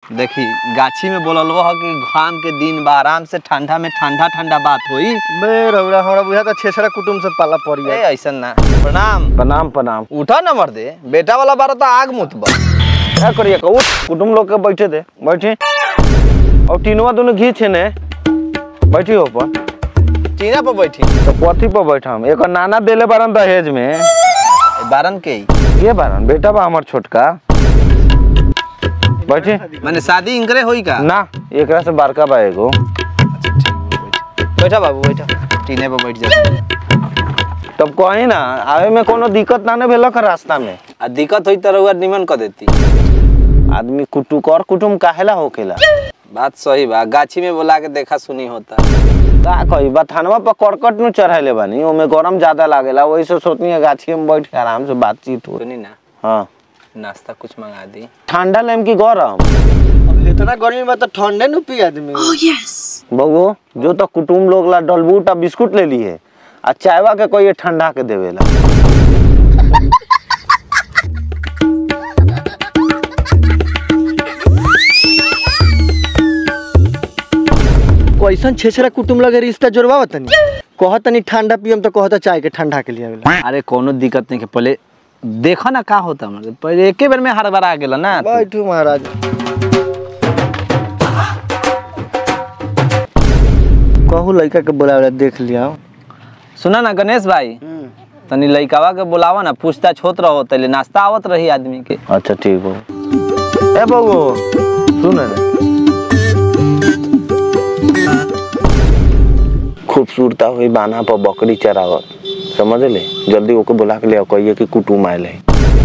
देखी गाछी में बोललबो ह कि घाम के दिन बा आराम से ठंडा में ठंडा ठंडा बात होई बे रउरा हमरा बुझा त छेसरा कुटुम से पाला पड़ी ए ऐसन ना प्रणाम प्रणाम प्रणाम उठा न मर दे बेटा वाला बार तो आग मुत बा क्या करिए का उठ कुटुम लोग के बैठे दे बैठे और तीनवा दोनों घी छे ने बैठी हो पर टीना पर बैठी तो कथी पर बैठम एक नाना देले बारन दहेज में बारन के ही। के बारन बेटा बा हमर छोटका बैठे माने शादी इनकरे होई का ना एकरा से बड़का बा एगो बैठा बाबू बैठा टीने पर बैठ जा तब कही ना आवे में कोनो दिक्कत ना ने भेलक रास्ता में आ दिक्कत होई त रउआ निमन कर देती आदमी कुटुक और कुटुम काहेला होकेला बात सही बा गाछी में बोला के देखा सुनी होता का कही बथानवा पर करकट नु चढ़ाइले बानी ओमे गरम ज्यादा लागेला वही से सोचनी है गाछी में बैठ के आराम से बातचीत हो सुनी ना हाँ नाश्ता कुछ मंगा दी ठंडा लेम की गरम अब इतना गर्मी में त ठंडे नु पी आदमी बगो जो तो कुटुम लोग ला डलबूट आ बिस्कुट ले ली है आ चायवा के कोई ठंडा के देवेला कैसन छेसरा कुटुम लगे रिश्ता जोड़वा तनी कहत तनी ठंडा पियम तो कहता चाय के ठंडा के लिए आवेला अरे कोनो दिक्कत नहीं के पहले देखो ना का होता हमारे पहले एके बेर में हर बार आ गेला ना तू। बैठू महाराज कहू लड़का के बोलावेला देख लिया सुना ना गणेश भाई तनी लइकावा के बुलावा ना पूछता छोत रहो तले नाश्ता आवत रही आदमी के अच्छा ठीक हो ए बगो सुन रे खूबसूरता हुई बाना पर बकरी चरावत समझ ले जल्दी ओके बुला के ले आओ, कहिए कि कुटुम आयल है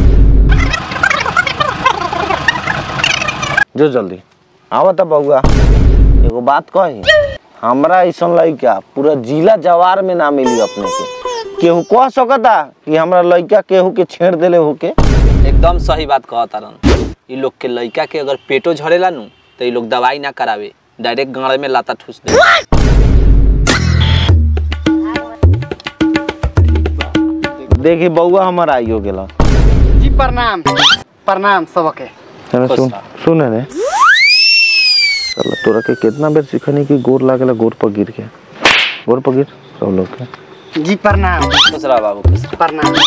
जो जल्दी आवत बउआ एगो बात कही हमरा ऐसा लड़का पूरा जिला जवार में ना मिली अपने के केहू कह सकता कि हमरा लड़का केहू के छेड़ देले होके एकदम सही बात कहता रन ई लोग के लइका के अगर पेटो झड़ेला नु तो ई लोग दवाई ना करावे डायरेक्ट गाड़े में लाता ठूस दे देखी बउआ हमर आइयो गेला जी प्रणाम प्रणाम सबके चलो सुन सुन रे चलो तोरा के कितना बेर सिखनी कि गोर लागेला गोर पर गिर के गोर पर गिर सब लोग के जी प्रणाम खुश रहा बाबू खुश रहा। प्रणाम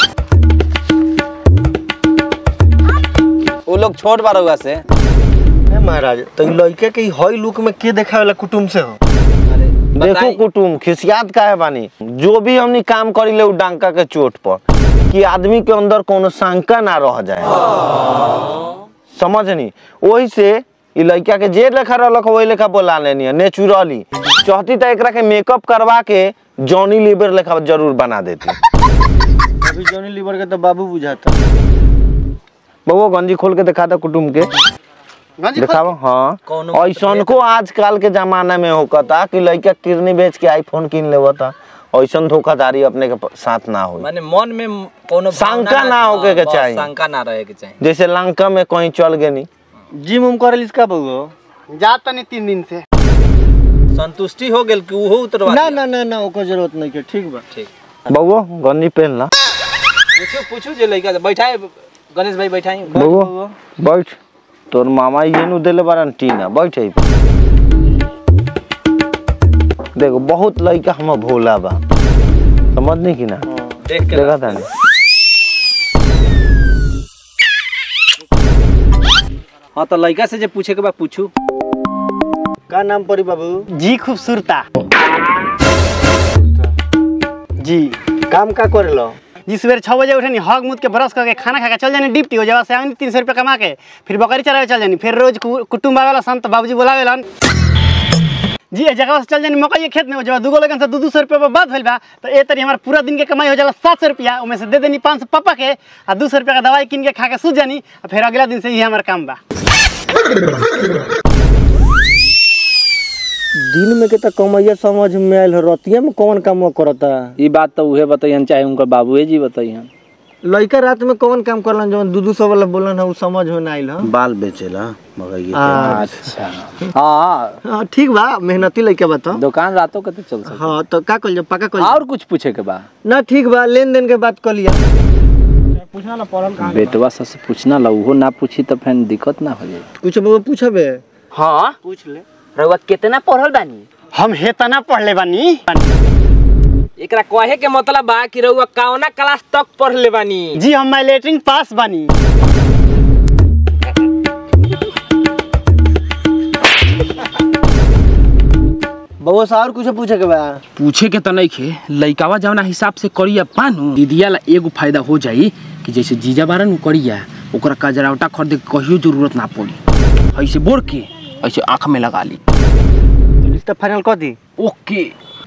वो लोग छोट बा रउआ से ए महाराज तो ई लड़के के ई हई लुक में के देखावेला कुटुम से हो अरे देखो बताई कुटुम खिसियात काहे बानी जो भी हमनी काम करी ले उ डांका के चोट पर कि आदमी के अंदर कोनो शंका ना रह जाए समझनी वही से ई लड़का के जे लेखा रहलक वही लेखा बोला लेनी नेचुरली चाहती तो एकरा के मेकअप करवा के जॉनी लीवर लेखा जरूर बना देती अभी जॉनी लीवर के तो बाबू बुझाता बउआ गंजी खोल के दिखा दे कुटुम के गंजी दिखाओ हाँ कौनो ऐसन को आजकल के जमाना में होकता कि लड़का किडनी बेच के आईफोन किन लेवता ऐसन धोखाधड़ी अपने के प- साथ ना हो माने मन में कोनो शंका भावना ना होके के बस चाही। शंका ना रहे के चाहिए जैसे लंका में कहीं चल गए जिम उम करे इसका बउआ जा तनी तीन दिन से संतुष्टि हो गेल कि उहो उतरवा ना दिया? ना ना ना ओकर जरूरत नहीं के ठीक बा ठीक बउआ गंजी पहन ला पूछो पूछो जे लइका से बैठाए गणेश भाई बैठाई बउआ बैठ तोर मामा ये नु देले बारन टीना बैठ आई देखो बहुत लड़का हम भोला बा समझनी कि ना देख के देखा था हाँ तो लइका से जे पूछे के बा पूछू का नाम पड़ी बाबू जी खूबसूरता जी काम का करेलो जी सवेरे छः बजे उठे हग मुद के ब्रश करके खाना खा के चल जानी डिप्टी हो जावा से आनी तीन सौ रुपया कमा के फिर बकरी चरावे चल जानी फिर रोज कु- कुटुम्ब आवेला संत बाबूजी बुलावेलन जी ए जगह से चल जानी मकई के खेत में हो जावा दूगो लगन से दू दू सौ रुपया पर बात भइल बा तो ए तरी हमारा पूरा दिन के कमाई हो जाला सात सौ रुपया उमें से दे देनी पाँच सौ पापा के आ दू सौ रुपया का दवाई किन के खा के सूझ जानी आ फिर अगला दिन से ही हमारा काम बा दिन में के तो कमैया समझ में आयल हो रतिया में कौन काम करता ई बात तो उहे बताइहन चाहे उनकर बाबूए जी बताइहन लड़का रात में कौन काम करलन जवन दू दू सौ वाला बोलन है उ समझ में ना आइल हो बाल बेचेला मकई के अच्छा हाँ हाँ ठीक बा मेहनती लड़का बा तो दुकान रातों के तो चल सकता हाँ तो का कल पक्का कल और कुछ पूछे के बा ना ठीक बा लेन देन के बात कर लिया बेटवा से पूछना ला उहो ना पूछी तो फिर दिक्कत ना हो जाए कुछ बाबू पूछबे हाँ पूछ ले रउआ कितना पढ़ल बानी हम हेतना पढ़ले बानी एकरा कहे के मतलब बा कि रउआ कौना क्लास तक पढ़ ले बानी जी हम मैलेटरिंग पास बानी बउआ से और कुछ पूछे के बा पूछे के त नइखे लइकावा जवना हिसाब से करिया पानु दीदिया ला एगो फायदा हो जाई कि जैसे जीजा बारन उ करिया ओकरा कजरावटा खरीदे के कहियो जरूरत ना पड़ी ऐसे बोर के ऐसे आंख में लगा ली रिश्ता फाइनल कर दी ओके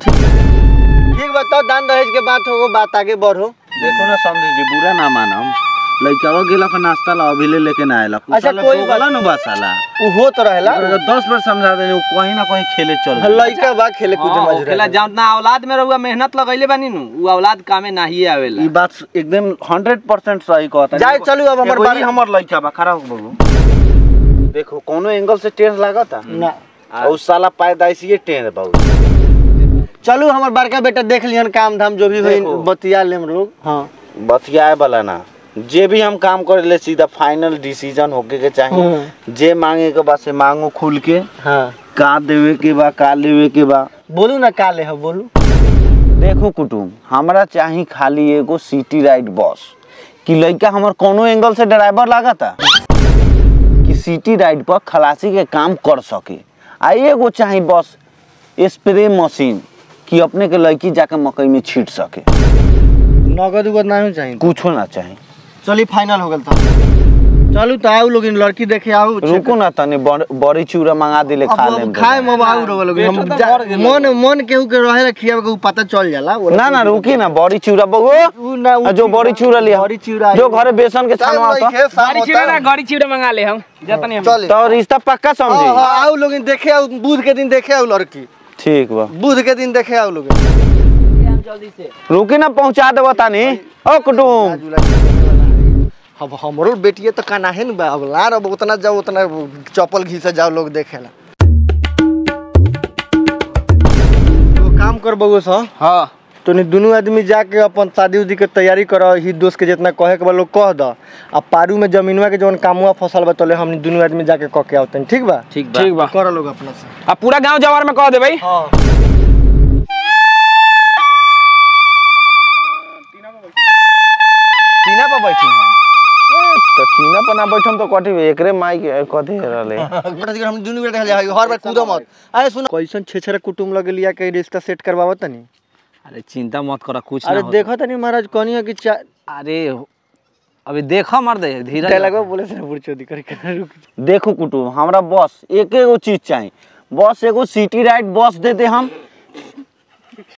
ठीक बा तो दान दहेज के बात हो बात आगे बढ़ो देखो ना समझी जी बुरा ना मानम लइकावा गेला का नाश्ता ला अभी ले लेके ना आएला अच्छा, कोई बात- बोला ना बसाला उ हो तो रहेला अगर दस बार समझा देने वो कहीं ना कहीं खेले चल गई। लइका बा खेले कूदे हाँ, मजूर ओखेला जौना औलाद में रहुआ मेहनत लगैले बानी नु उ औलाद कामे नाही आवेला ई बात एकदम हंड्रेड परसेंट सही कहता जाए चलू अब हमर एगो बारे- ई हमर लइका बा खड़ा हो बबू देखो कोनो एंगल से टेढ़ लागता ना और उस साला पैदाइशी टेढ़ बाबू चलू हमर बड़का बेटा देख लिहन काम धाम जो भी होई देखो। बतिया लेम लोग हाँ बतियाए वाला ना जे भी हम काम करे ले सीधा फाइनल डिसीजन होके के चाहिए जे मांगे के बा से मांगो खुल के हाँ का देवे के बा का लेवे के बा बोलू ना का ले हो बोलू देखो कुटुम हमरा चाही खाली एगो सिटी राइड बस कि लइका हमर कोनो एंगल से ड्राइवर लागता कि सिटी राइड पर खलासी के काम कर सके आ एगो चाही बस स्प्रे मशीन कि अपने के लड़की जाके मकई में छीट सके नगद उगद ना हो चाहिए कुछो ना चाही चली फाइनल हो गल तो चलू तो आओ लोग लड़की देखे आओ रुको ना तनी बड़- बड़ी चूड़ा मंगा दिले खा अब- ले अब खाए में आओ रोग लोग हम जा- मन मन केहू के रहे ला खियावे के उ पता चल जाला वो ना ना रुकी ना बड़ी चूड़ा बगो उ ना उ आ, जो बड़ी चूड़ा लिया बड़ी चूड़ा जो घरे बेसन के छानवा होता गाड़ी चिड़ा ना गाड़ी चिड़ा मंगा ले हम जतनी हम चल तो रिश्ता पक्का समझी आओ लोग देखे आओ बुध के दिन देखे आओ लड़की ठीक बा बुध के दिन देखे आओ लोग रुकी ना पहुंचा देबो तानी ओ कुटुम अब हमरो बेटिए तो काना है न बा अब लार अब उतना जाओ उतना चप्पल घीसे जाओ लोग देखेला तो काम कर बगो सा हाँ तो नहीं दोनों आदमी जाके अपन शादी उदी के तैयारी कर ही दोस्त के जितना कहे के बा लोग कह द आ पारू में जमीनवा के जवन कामुआ फसल बा तले हमनी दोनों आदमी जाके कह के आवतन ठीक बा ठीक बा ठीक बा कर लोग अपना से आ पूरा गांव जवार में कह दे भाई हाँ टीना पर बैठी हम तो टीना पर ना बैठम तो कथी एकरे माई के कथी रहले बेटा जी हम दोनों बेटा जा हर बार कूदो मत अरे सुन कैसन छेछरा कुटुम लगे लिया के रिश्ता सेट करवावत तनी अरे चिंता मत करा कुछ ना अरे होता। देखो तनी महाराज कहनी है कि चा अरे अभी देखो मर दे धीरे डायलॉग बोले से बुरचोदी करे के रुक देखो कुटुम हमरा बस एक एगो चीज चाहिए बस एगो सिटी राइड बस दे दे हम